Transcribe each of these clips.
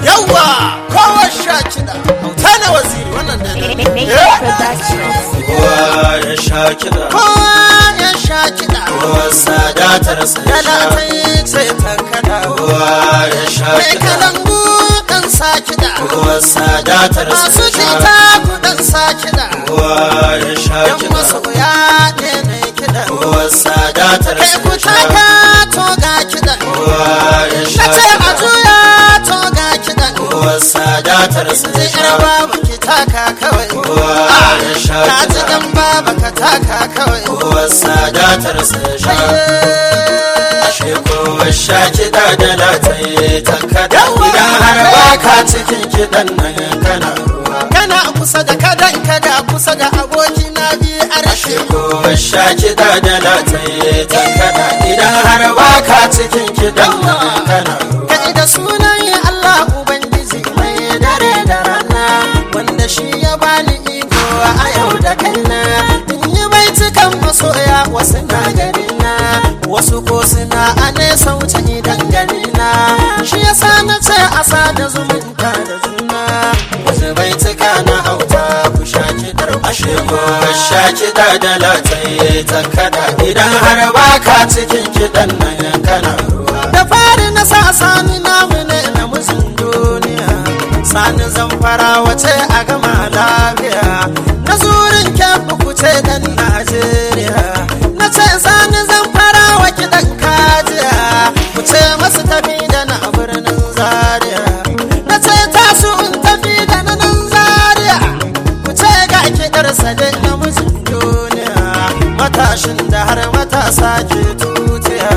yawa kowa sha kiɗa auta na waziri wannan da Major Productions. kowa ya sha kiɗa kowa ya sha kiɗa kowa sadatar sa ya yana sha ta yi ce tankada kowa ya sha mai kiɗa kalangu ɗan sa kiɗa kowa sadatar sa masu ya sha jita ku ɗan sa kiɗa kowa ya sha yan kiɗa masoya ne na kiɗa kowa sadatar kai sa ku ya sha taka to ga kiɗa kowa ya na sha ce a kiɗa juya to ga kiɗa kowa sadatar sa Zai ya yar sha babu ki taka kawai kowa ya sha ka ji kiɗa dan baba ka taka kawai kowa sadatar sa ya sha ashe kowa sha kiɗa da lataye tankada idan har ba ka cikin kiɗan nan kana ruwa kana kusa da kadan kada kusa da aboki na biyu a rashe kowa sha kiɗa da lataye tankada idan har ba ka cikin kiɗan nan kana ruwa kai da sunan Allah ubangiji mai dare da rana wanda shi ya bani iko a yau da kaina in yi baitukan masoya wasu na gari na wasu ko suna a nesa wuce idan gari na shi yasa na ce a sada zumunta da juna wasu baituka na auta ku sha kiɗar ashe kowa sha kiɗa da lataye tankada idan har ba ka cikin kiɗan nan kana ruwa da fari na sa sani namu ne na musun duniya sani zamfara wace a gama lafiya na zurin kyabu kuce dan najeriya na ce sani zamfara wa kiɗan kajiya kuce masu tafi da na birnin zaria na ce tasu in tafi da na nan zaria kuce ga kiɗar sade na musun duniya matashin da har matasa ke tutiya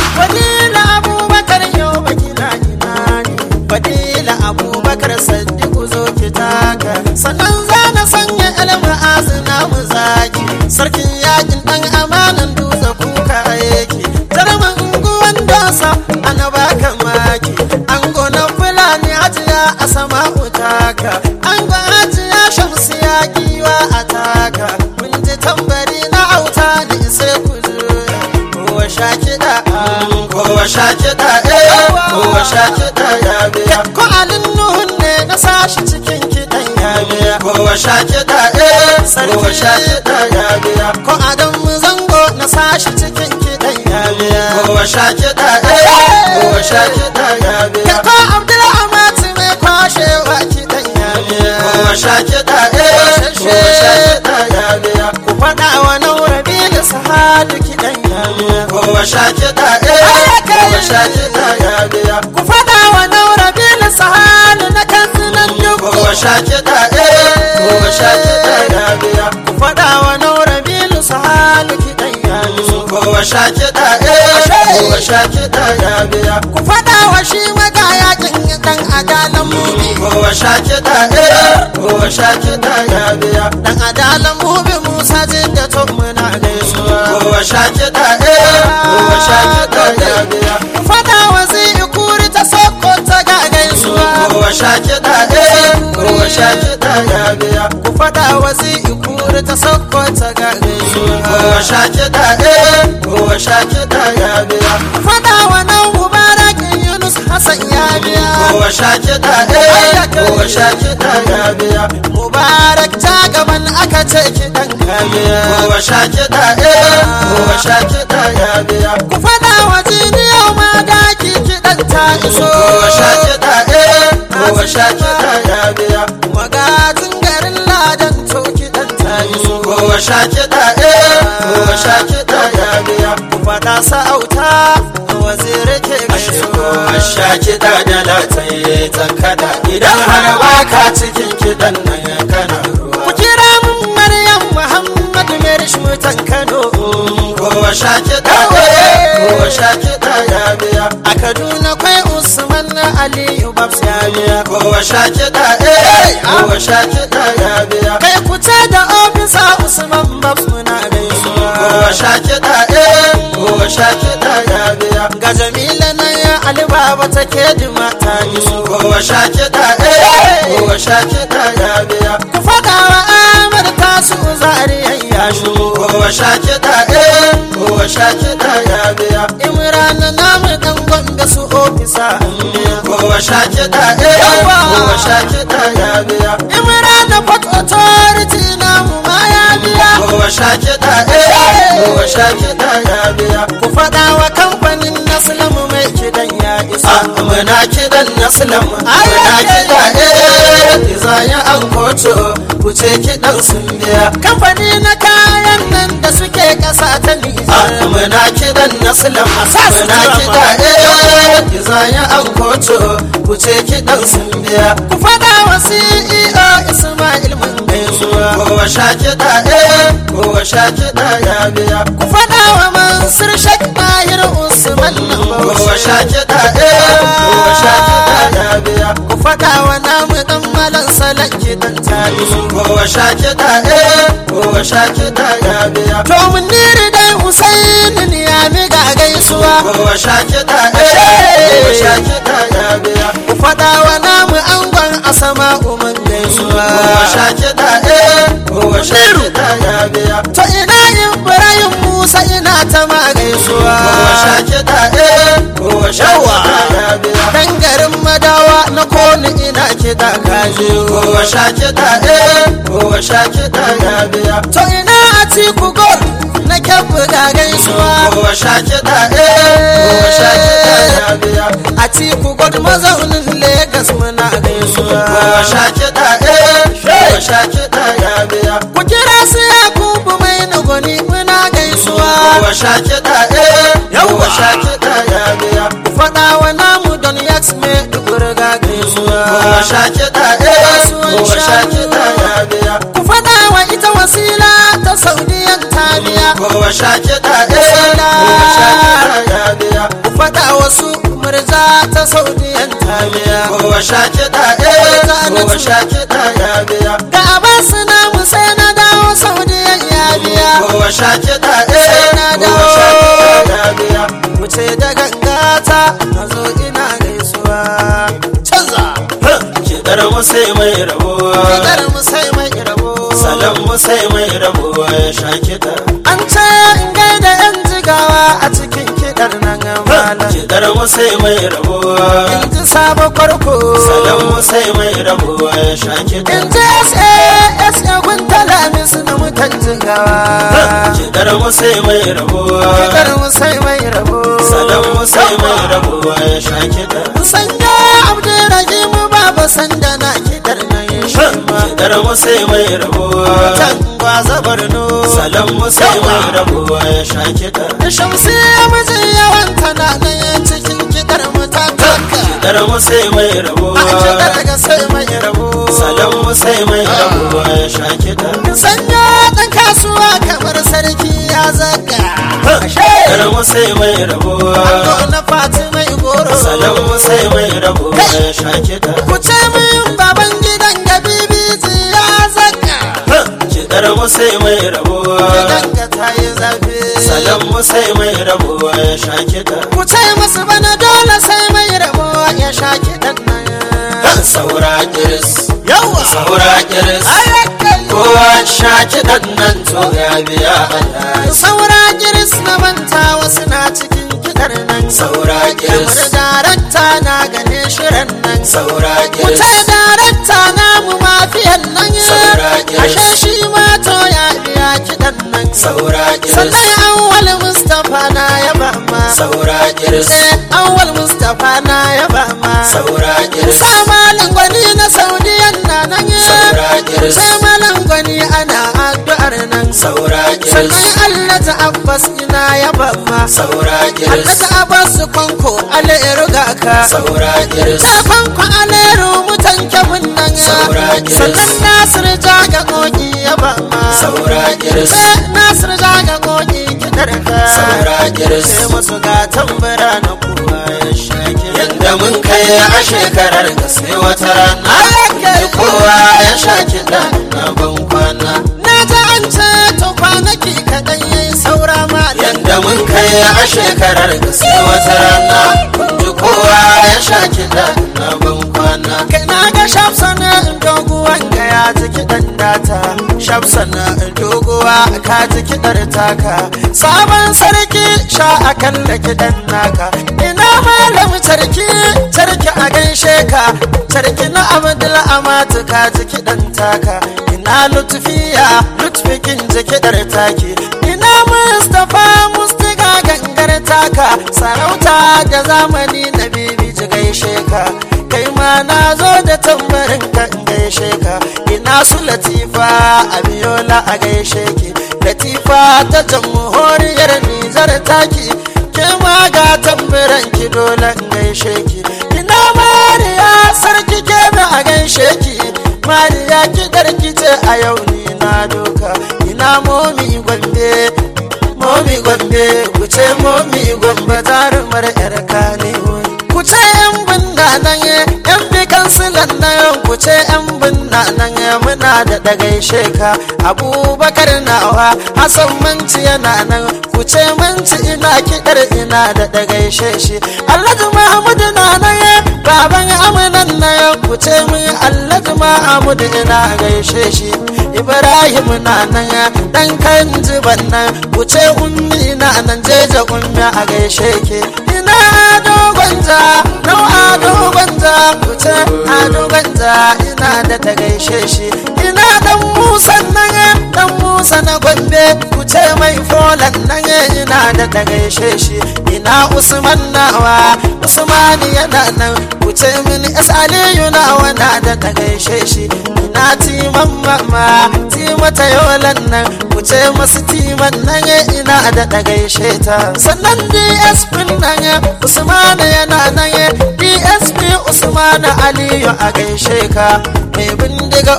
Fadila Abubakar yau bakina ina ne Fadila Abubakar Saddiku zo ki taka Sannan za na sanya ilmi azina mu zaki Sarkin yakin dan amanan dutse kuka yake Jarumin unguwan dosa ana baka maki Ango na fulani hajiya a sama taka Ango hajiya shamsiya giwa a taka Mun ji tambari na auta ne sai ku zo Kowa sha kiɗa kowa sha kiɗa eh kowa sha kiɗa ya biya Ko alin nuhun ne na sashi cikin kiɗan ya biya kowa sha kiɗa eh kowa sha kiɗa ya biya Ko adam zango na sashi cikin kiɗan ya biya kowa sha kiɗa eh kowa sha kiɗa ya biya Ko Abdul Amati mai kwashewa kiɗan ya biya kowa sha kiɗa eh kowa sha kiɗa ya biya Ku faɗa wa Naura Bilu Sahadu kiɗan ya biya kowa sha kiɗa eh kowa sha kiɗa ya biya Ku faɗa wa Naura Bilu Sahadu na kansunan duku kowa sha kiɗa eh kowa sha kiɗa ya biya Ku faɗa wa Naura Bilu Sahadu kiɗan ya biya kowa sha kiɗa eh kowa sha kiɗa ya biya Ku faɗa wa shi magayakin ɗan adalan mubi kowa sha kiɗa eh kowa sha kiɗa ya biya Dan adalan mubi Musa jidda to muna gaisuwa kowa sha kiɗa eh kowa sha kiɗa ya biya Ku faɗa wa zai kuri ta soko ta ga gaisuwa kowa sha kiɗa eh kowa sha kiɗa ya biya Ku faɗa wa zai kuri ta soko ta ga gaisuwa kowa sha kiɗa eh kowa sha kiɗa ya biya Ku faɗa wa nan mubarakin Yunus Hassan ya biya kowa sha kiɗa eh kowa sha kiɗa ya biya Mubarak ta gaban aka ce kiɗan ka biya kowa sha kiɗa eh kowa sha kiɗa ya biya Ku faɗa wa jiniyar ma daki kiɗan ta iso kowa sha kiɗa eh kowa sha kiɗa ya biya magajin garin ladan to kiɗan ta iso kowa sha kiɗa eh kowa sha kiɗa ya biya ku faɗa sa'auta waziri ke gaisuwa sha kiɗa da lataye tankada idan har ba ka cikin kiɗan nan kana ruwa ku kira mun maryam muhammadu merish mutan kano kowa sha kiɗa eh kowa sha kiɗa ya biya a kaduna kwai usman na aliyu babs ya biya kowa sha kiɗa eh kowa sha kiɗa ya biya kai ku ce da ofisa usman babs muna gaisuwa kowa sha kiɗa eh kowa sha kiɗa ya biya ga jamila na ya alibaba take dima ta iso kowa sha kiɗa eh kowa sha kiɗa ya biya ku faɗa wa amir tasu zariyan ya shigo kowa sha kiɗa eh kowa sha kiɗa ya biya imran namu dan gombe su ofisa an biya kowa kowa sha kiɗa eh Yawa. kowa sha kiɗa ya biya imran port authority namu ma ya biya kowa sha kiɗa eh kowa sha kiɗa ya biya ku faɗa wa kamfanin naslamu mai kidan ya isa a muna kiɗan naslam muna Ai, kiɗa eh iza ya an koto ku ce kiɗan sun biya kamfani na kayan nan da suke ƙasa ta a nijar muna kiɗan naslam sa su muna tura kiɗa eh iza ya an koto ku ce kiɗan sun biya ku faɗa wa ceo ismail mun gaisuwa kowa sha kiɗa eh kowa sha kiɗa ya biya ku faɗa wa mansur shek mahir usman na kowa bauchi sha kiɗa eh kowa sha kiɗa ya biya ku faɗa wa namu dan malan salon kidan tarihi kowa sha kiɗa eh kowa sha kiɗa ya biya to mun niri dai husainin ya mi ga gaisuwa kowa sha kiɗa eh kowa sha kiɗa ya biya ku faɗa wa namu angon asama umar gaisuwa kowa sha kiɗa eh kowa sha kiɗa ya biya to ina ibrahim musa ina ta ma gaisuwa kowa sha kiɗa eh kowa sha kiɗa ya biya dan garin madawa na koni ina kiɗa kaje kowa sha kiɗa eh kowa sha kiɗa ya biya to ina a tiku gol na kyabu ga gaisuwa kowa sha kiɗa eh kowa sha kiɗa ya biya a tiku gol mazaunin Legas muna gaisuwa kowa sha kiɗa eh kowa sha kiɗa ya biya ku kira su yakubu mai nagoni muna gaisuwa kowa sha kiɗa eh kowa sha kiɗa ya biya ku faɗa wa namu don yaks me dubur ga gaisuwa kowa sha kiɗa eh kowa sha kiɗa ya biya ku faɗa wa ita wasila ta saudiyan taliya kowa sha kiɗa eh kowa sha kiɗa ya biya ku faɗa wasu murza ta saudiyan taliya kowa sha kiɗa eh kowa sha kiɗa ya biya ga abasu namu sai na dawo saudiyan ya biya kowa sha kiɗa eh na kowa sha kiɗa ya biya mu ce da gangata na zo ina gaisuwa canza kiɗar mu sai mai rabo Kiɗar mu sai mai rabo salon mu sai mai rabo ya sha kiɗa An ce in gaida yan jigawa a cikin kiɗar nan malam kiɗar mu sai mai rabo In ji sabo farko salon mu sai mai rabo ya sha kiɗa In ji SAS ya gunta lamis na mutan jigawa kiɗar mu sai mai rabo Kiɗar mu sai mai rabo salon mu sai mai rabo ya sha kiɗa Sanya Abdurrahim baba sanda na kiɗar nan shi ma kiɗar mu sai mai rabo Tan gwaza Borno salon mu sai mai rabo ya sha kiɗa Shamsi miji yawan tana nan cikin kiɗar mu ta taka kiɗar mu sai mai rabo A kiɗar ga sai mai rabo salon mu sai mai rabo ya sha kiɗa sanya ɗan kasuwa kamar sarki ya zaga kiɗar mu sai mai rabo Ango na fati mai goro salon mu sai mai rabo ya sha kiɗa ku ce min baban gidan ga bibiji ya zaga kiɗar mu sai mai rabo gidan ga ta yi zafi salon mu sai mai rabo ya sha kiɗa ku ce musu bana dole sai mai rabo ya sha kiɗan nan saura kiris yawa saura kiris ayyakan kowa sha kiɗan nan to ya biya Allah saura giris na manta wasu na cikin kiɗar nan saura kamar kiris darakta na gane shirin nan saura Wuce kiris darakta namu mafiyan nan Saura kiris. Ashe shi ma to ya biya kiɗan nan saura kiris Sannan awwal Mustapha na ya ba ma saura kiris Eh awwal Mustapha na ya ba ma saura kiris Sa malin gwani na Saudiyan na nan Saura kiris. Sa malin gwani ana addu'ar nan saura kiris Sannan Allah ta Abbas ina ya ba ma saura Allah kiris ta Abbas kwanko ala ya ruga ka saura kiris Tafan ku alero mutan kebun nan Saura kiris. Sannan Nasir jaga koki ya ba ma saura kiris Eh, Nasir jaga koki kidar ka saura kiris Sai musu ga tambara na kowa ya shake yadda mun kai a shekarar ka sai wata rana Ayyakai. kowa ya sha kiɗa na ban kwana Na ji an ce to kwanaki kaɗan yayi saura ma yadda mun kai a shekarar ka sai wata rana kun ji kowa ya sha kiɗa na ban kwana Kai na ga shafsana in doguwan ga ya ji kiɗan data Shafsana in doguwa ka ji kiɗar taka Sabon sarki sha akan da kiɗan naka Ina malam sarki sarki a gan sarki na abdul amatu ka ji kiɗan taka ina lutfiya lutfikin ji kiɗar taki ina mustapha mustiga gangar taka sarauta da zamani na bibi ji gaishe ka kai ma na zo da tambarin ka in gaishe ka ina su latifa a biyola a gaishe ki latifa ta jamhuriyar nijar taki ke ma ga tambarin ki dole in gaishe ki ina mariya sarki ke a gaishe ki mariya ki darki ce a yau ni na doka ina momi gombe momi gombe ku ce momi gombe zarumar yar kanewoyi ku ce yan binna nan yan bi kansilan nan ku ce yan binna nan muna da dagaishe ka abubakar nawa hasan manci yana nan ku ce manci ina kiɗar ina da dagaishe shi alhaji mahmudu na nan baban amanan nan ku ce min alhaji mahmudu ina gaishe shi ibrahim na nan dan kan jiban nan ku ce ummi na nan jeje ummi a gaishe ke ina dogon ja nau ado gwanja ku ce ado gwanja ina da ta gaishe shi ina dan musa nan dan musa na gombe ku ce mai folan nan ina da ta gaishe shi ina usman nawa usmani yana nan ku ce min es aliyu nawa na da ta gaishe shi ina timan mama timata yolan nan ku ce masu timan nan ina da ta gaishe ta sannan dsp nan usmani yana nan dsp usmani aliyu a gaishe ka mai bindiga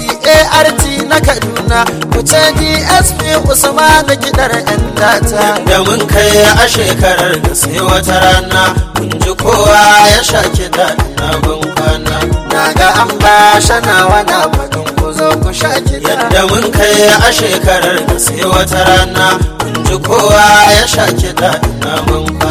ocart na kaduna ku ce dsp usmani gidar yan data da mun kai a shekarar da sai wata rana mun ji kowa ya sha kiɗa na ban kwana na ga an ba shana wana faɗin ku zo ku sha kiɗa yadda mun kai a shekarar da sai wata rana mun ji kowa ya sha kiɗa na ban